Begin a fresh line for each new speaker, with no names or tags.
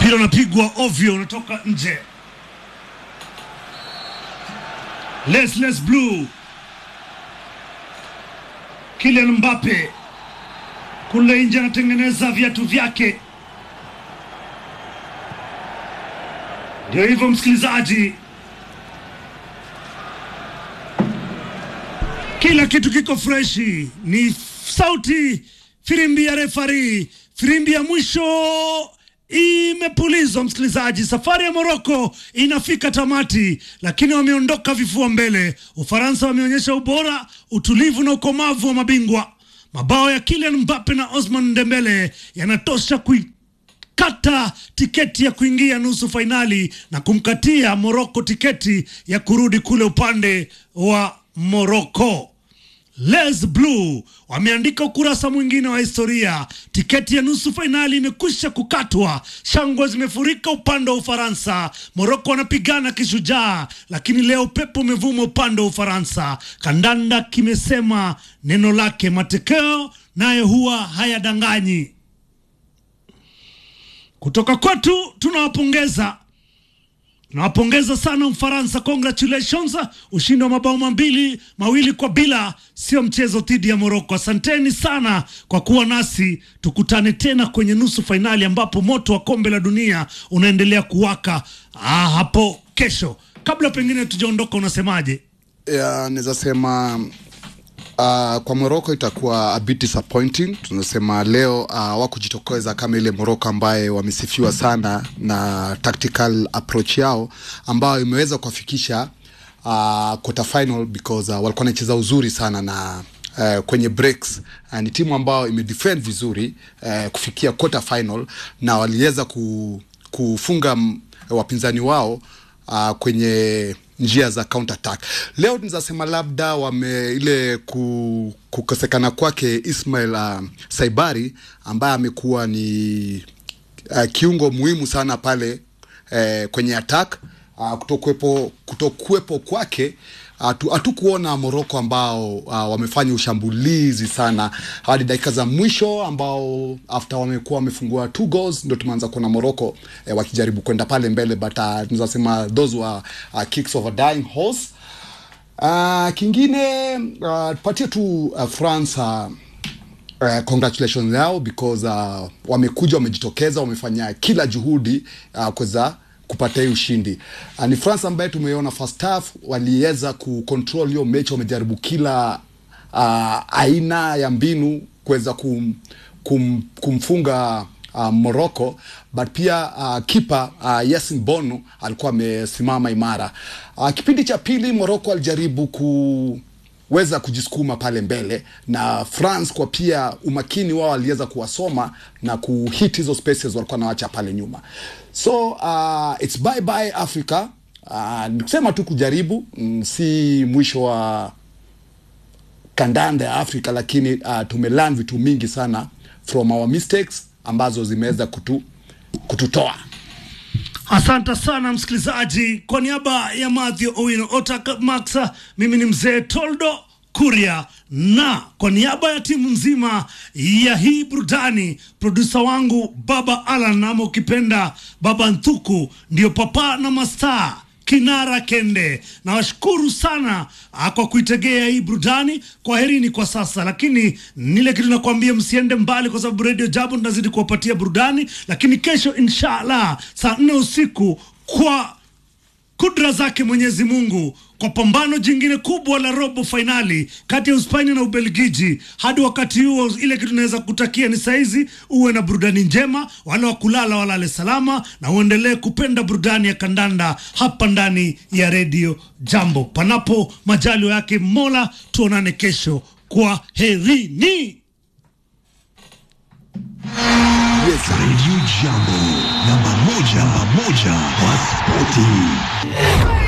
mpira unapigwa ovyo, unatoka nje. Les Les Blue, Kylian Mbappe kule nje anatengeneza viatu vyake. Ndio hivyo msikilizaji, kila kitu kiko freshi. Ni sauti firimbi ya refari, firimbi ya mwisho imepulizwa. Msikilizaji, safari ya Moroko inafika tamati, lakini wameondoka vifua mbele. Ufaransa wameonyesha ubora, utulivu na ukomavu wa mabingwa. Mabao ya Kylian Mbappe na Osman Dembele yanatosha kui kata tiketi ya kuingia nusu fainali na kumkatia Moroko tiketi ya kurudi kule upande wa Moroko. Les Blue wameandika ukurasa mwingine wa historia. Tiketi ya nusu fainali imekwisha kukatwa, shangwe zimefurika upande wa Ufaransa. Moroko wanapigana kishujaa, lakini leo pepo umevuma upande wa Ufaransa. Kandanda kimesema neno lake, matokeo nayo huwa hayadanganyi. Kutoka kwetu tunawapongeza tunawapongeza sana Mfaransa, congratulations, ushindi wa mabao mambili mawili kwa bila, sio mchezo dhidi ya Moroko. Asanteni sana kwa kuwa nasi, tukutane tena kwenye nusu fainali ambapo moto wa kombe la dunia unaendelea kuwaka ah, hapo kesho. Kabla pengine tujaondoka, unasemaje?
Yeah, naweza sema uh, kwa Morocco itakuwa a bit disappointing. Tunasema leo uh, wakujitokeza kama ile Morocco ambaye wamesifiwa sana na tactical approach yao ambayo imeweza kuwafikisha uh, quarter final because uh, walikuwa wanacheza uzuri sana na Uh, kwenye breaks uh, ni timu ambayo imedefend vizuri uh, kufikia quarter final na waliweza ku, kufunga m, wapinzani wao uh, kwenye njia za counter attack. Leo tunaweza labda wame ile ku, kukosekana kwake Ismail uh, Saibari ambaye amekuwa ni uh, kiungo muhimu sana pale uh, kwenye attack uh, kutokuwepo kutokuwepo kwake hatukuona Moroko ambao uh, wamefanya ushambulizi sana hadi dakika za mwisho, ambao after wamekuwa wamefungua two goals ndio tumeanza kuona Moroko eh, wakijaribu kwenda pale mbele, but uh, tunaweza sema those were uh, kicks of a dying horse. Uh, kingine uh, tupatie tu uh, France uh, Uh, congratulations yao because uh, wamekuja wamejitokeza, wamefanya kila juhudi uh, kuweza kupata hii ushindi. Uh, ni France ambaye tumeona first half waliweza kucontrol hiyo mechi, wamejaribu kila uh, aina ya mbinu kuweza kum, kum, kumfunga uh, Morocco but pia uh, kipa uh, Yasin Bono alikuwa amesimama imara. Uh, kipindi cha pili Morocco alijaribu ku weza kujisukuma pale mbele na France kwa pia umakini wao waliweza kuwasoma na kuhit hizo spaces walikuwa nawacha pale nyuma so uh, it's bye bye Africa uh, nikusema tu kujaribu mm, si mwisho wa kandanda ya Afrika lakini uh, tumelearn vitu mingi sana from our mistakes ambazo zimeweza kutu, kututoa
Asante sana msikilizaji, kwa niaba ya Mathew Owino Otak Maxa, mimi ni mzee Toldo Kuria, na kwa niaba ya timu nzima ya hii burudani, produsa wangu Baba Alan ama ukipenda Baba Nthuku, ndio papa na mastaa Kinara Kende, nawashukuru sana ah, kwa kuitegea hii burudani. Kwa herini kwa sasa, lakini nile kitu nakwambia, msiende mbali, kwa sababu Radio Jambo tunazidi kuwapatia burudani, lakini kesho inshallah saa nne usiku kwa kudra zake Mwenyezi Mungu kwa pambano jingine kubwa la robo fainali kati ya Uspania na Ubelgiji. Hadi wakati huo, ile kitu naweza kutakia ni saizi uwe na burudani njema, wale wa kulala walale salama, na uendelee kupenda burudani ya kandanda hapa ndani ya redio Jambo. Panapo majaliwa yake Mola, tuonane kesho. Kwa herini.
yes.
Radio Jambo, namba moja, namba moja kwa spoti.